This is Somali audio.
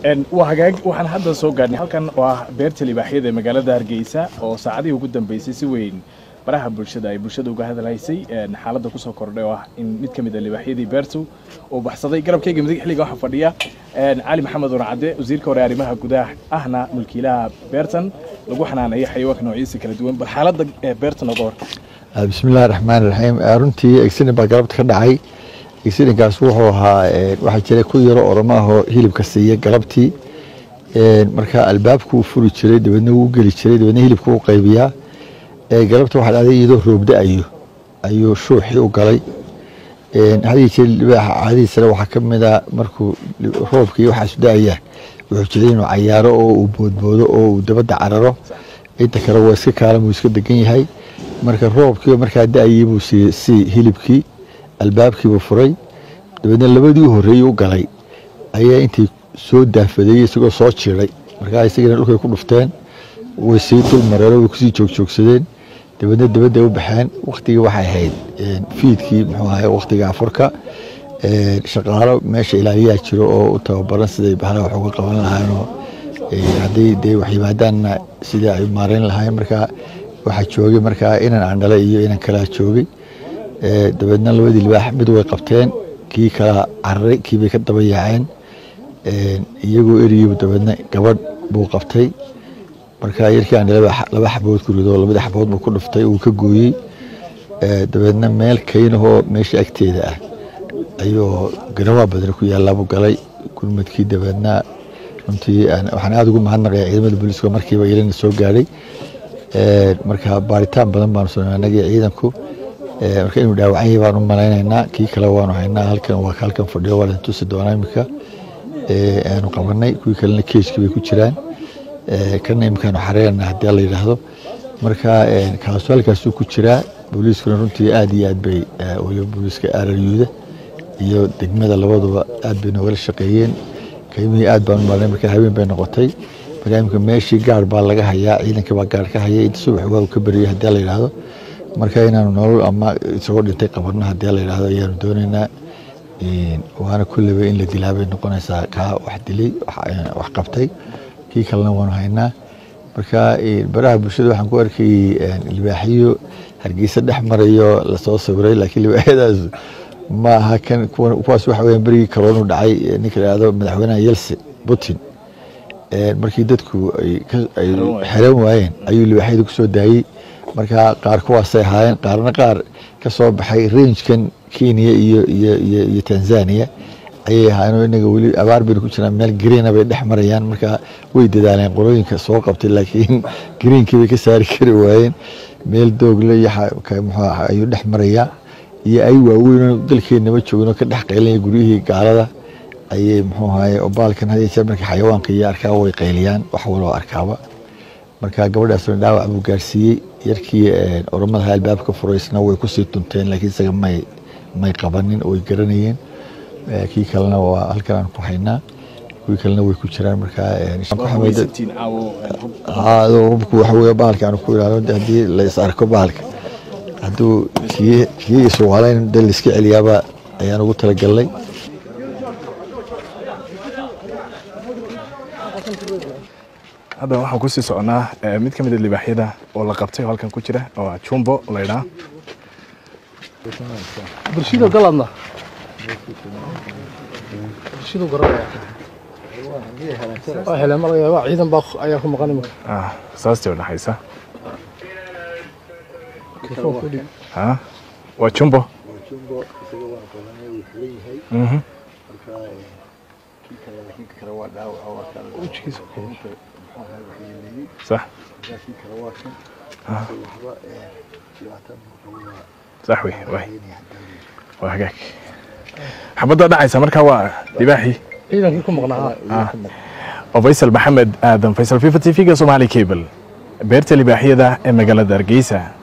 waa hagaag waxaan hadda soo gaadhnay halkan oo ah beerta libaaxyada ee magaalada hargeysa oo saacadihii ugu dambeysay si weyn baraha bulshada ay bulshada uga hadalhaysay xaaladda kusoo kordhay oo ah in mid ka mid a libaaxyadii beertu uu baxsaday garabkayga midig xilliga waxaa fadhiya cali maxamed warcadde wasiirka hore arrimaha gudaha ahna mulkiilaha beertan lagu xanaaneeyo xayawaanka noocyadiisa kala duwan bal xaaladda beertan oga hor bismi illahi raxmaan raxiim runtii exident baa galabta ka dhacay exidentkaas wuxuu ahaa waxaa jiray ku yaro oramo ahoo hilibka siiya galabtii marka albaabku furi jiray dabeedna wuu geli jiray dabeedna hilibka u qaybiyaa galabta waxaa dhacday iyadoo roobda ayo ayuu shuuxii u galay hadii jir libaaxa caadihiisana waxaa ka mid a markuu roobkii waxaasu da-ayaan wuxuu jiray inuu cayaaro oo uu boodboodo oo uu dabadda cararo inta kale waa iska kaalan wuu iska degan yahay marka roobkii markaa da-ayay buu si hilibkii albaabkiibuu furay dabeedna labadii horreeyey u galay ayaa intii soo daafadeeyey isagoo soo jiray markaa isagana dhulkay ku dhufteen way sii dul mareero way kusii joogjoogsadeen dabeedna dabadday u baxeen waktigii waxay ahayd fiidkii muxuu ahay waktiga afurka shaqaalo meesha ilaaliyaa jiro oo u tababaran siday bahla wax uga qaban lahaayeenoo hadday dee wax yimaadaanna sidii ay maareyn lahaayeen markaa waxaa joogay markaa inan aandhale iyo inan kalaa joogay dabeedna labadii libaax mid way qabteen kii kala cararay kii bay ka daba yaaceen iyagoo eriyey dabeedna gabadh buu qabtay marka yarkii aandhale laba xabood ku rido labadii xabood buu ku dhuftay uu ka gooyey dabeedna meel kaynahoo meesha agteeda ah ayuu garawaa badana ku yaallaabu galay gurmadkii dabeedna runtii waxaan aada ugu mahadnaqaya ciidamada booliiska markiiba ilana soo gaadhay marka baaritaan badan baanu sameynay anagii ciidanku marka inuu dhaawacan yahay baan u malaynaynaa kii kale waanu haynaa halkan waa halkan fadhiyo waa la tusi doonaa imika aanu qabanay kuwii kalena keeskii bay ku jiraan kana imikaanu xareerna haddii la yidhaahdo marka kaasu halkaasuu ku jiraa booliiskuna runtii aad iyo aad bay waliba booliiska araryuuda iyo degmada labaduba aad bay noogala shaqeeyeen kaymihii aad baan u malanay marka habeen bay noqotay marka imika meeshii gaar baa laga hayaa ciidankii baa gaar ka haya inta subax waa uu ka beriyay haddii la yidhaahdo marka inaanu nolol ama isagoo dhintay qabanno haddii la yidhaahdo ayaanu doonaynaa waana kulleba in la dilaa bay noqonaysaa kaa wax dilay wax qabtay kii kalena waanu haynaa marka baraha bulshada waxaan ku arkayay libaaxiyo hargeysa dhex marayo lasoo sawiray laakiin libaaxyadaas ma aha kan kuwaas waxa weya berigii kaloonu dhacay ninka la yidhahdo madaxweynaha yelse putin markii dadku ay xeran waayeen ayuu libaaxyada ku soo daayey marka qaar kuwaasay ahaayeen qaarna qaar ka soo baxay rangekan kenya iyo iyo tanzania ayay ahaayeen inaga weli abaar baynu ku jiraan meel greena bay dhex marayaan marka way dadaaleen qolooyinka soo qabtay laakiin greenkii bay ka saari kari waayeen meel doogle iyo ayuu dhex marayaa iyo ay waaweyn dalkeennaba joogin oo ka dhex qaylinaya guryihii gaalada ayay muxuu ahaye obaalkan had jeer marka xayawaanka iyo arkaa way qayliyaan wax waloo arkaaba marka gabadhaasna dhaawac buu gaarsiiyey yarkii oramadaha albaabka furaysna way kusii tunteen laakiin isaga may may qabanin way garanayeen kii kalena waa halkan aan ku haynaa kuwii kalena way ku jiraan markaa hubku waxa weye bahalka aan ku ilaalo haddii la is arko bahalka hadduu kii isuqalayn de laiska celiyaaba ayaan ugu talagalnay hadda waxaan kusii soconaa mid ka mid a libaaxyada oo la qabtay oo halkan ku jira oo jumbo laydhaa bulshada galadna bulshadu garanaya waa heleen ma laga yaaba ciidan baa ayaa ku maqan imika saastii oo dhexaysa ha waa jumbo صح صح وي وي waa hagaag xabadda dhacaysa markaa waa libaaxii ciidankii ku maqnaa oo faysal maxamed aadan faysal fifa t v-ga somali cable beerta libaaxyada ee magaalada hargeysa